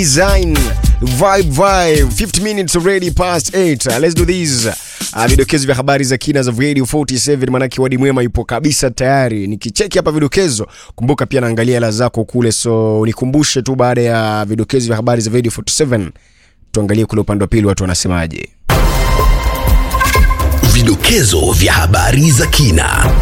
Design vibe vibe 50 minutes already past 8 uh, let's do this uh, vidokezo vya habari za kina za Radio 47 manake wadi mwema yupo kabisa tayari nikicheki hapa vidokezo kumbuka pia naangalia hela zako kule so nikumbushe tu baada ya vidokezo vya habari za Radio 47 tuangalie kule upande wa pili watu wanasemaje Vidokezo vya habari za kina.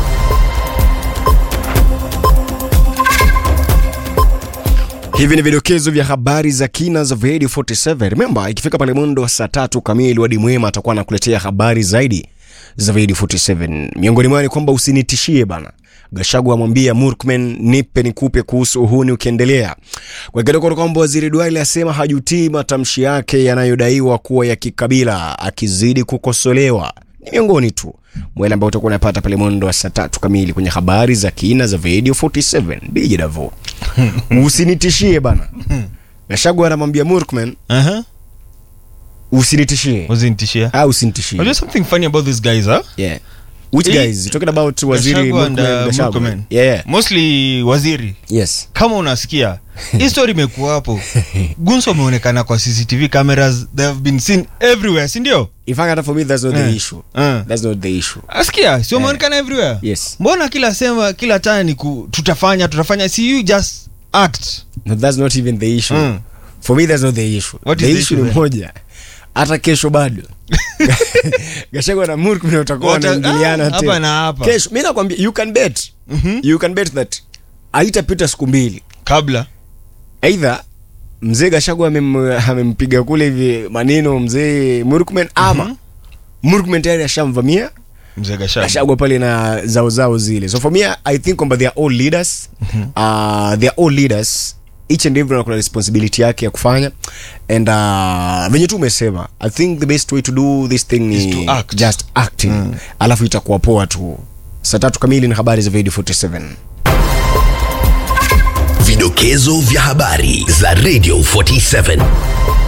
Hivi ni vidokezo vya habari za kina za Radio 47. Remember, ikifika pale mwendo wa saa tatu kamili, Wadi Mwema atakuwa anakuletea habari zaidi za Radio 47. Miongoni mwao ni kwamba usinitishie bana. Gashagu amwambia Murkmen, nipe nikupe kuhusu uhuni ukiendelea. Kwa kidogo kwamba waziri Duale asema hajutii matamshi yake yanayodaiwa kuwa ya kikabila, akizidi kukosolewa. Ni miongoni tu mwele ambao utakuwa unapata pale mwendo wa saa tatu kamili kwenye habari za kina za Radio 47. DJ Davo usinitishie bana. Gashagu anamwambia Murkmen, Uh-huh. usinitishie Usinitishia. au usinitishie. Unajua something funny about these guys, huh? Yeah. Which Hii- guys? You talking about waziri Gachagua and, Murkomen, uh, Gachagua? Murkomen. Yeah, yeah. Mostly waziri. Yes. Kama unasikia hii story imekuwa hapo. Gunso ameonekana kwa CCTV cameras they have been seen everywhere, si ndio? In fact, hata for me that's not the Eh. issue. Eh. That's not the issue. Asikia, sio ameonekana everywhere. Yes. Mbona kila sema kila time ni ku, tutafanya tutafanya see you just act. No, that's not even the issue. Mm. For me that's not the issue. What the is the issue issue ni then? moja. Hata kesho bado. Gachagua na Murkomen watakuwa Wata- wanaingiliana ah, hapa tena. na hapa. Kesho mimi nakwambia you can bet. Mhm. You can bet that haitapita siku mbili. Kabla Aidha mzee Gachagua amem- amempiga kule hivi maneno mzee Murkomen ama Murkomen tayari ashamvamia mzee Gachagua. ashagwa pale na zao zao zile so for me i think kwamba they are all leaders uh, they are all leaders each and everyone kuna responsibility yake ya kufanya and uh, venye tu umesema i think the best way to do this thing ni Is to act. just acting alafu itakuwa poa tu saa tatu kamili na habari za video 47 Vidokezo vya habari za Radio 47.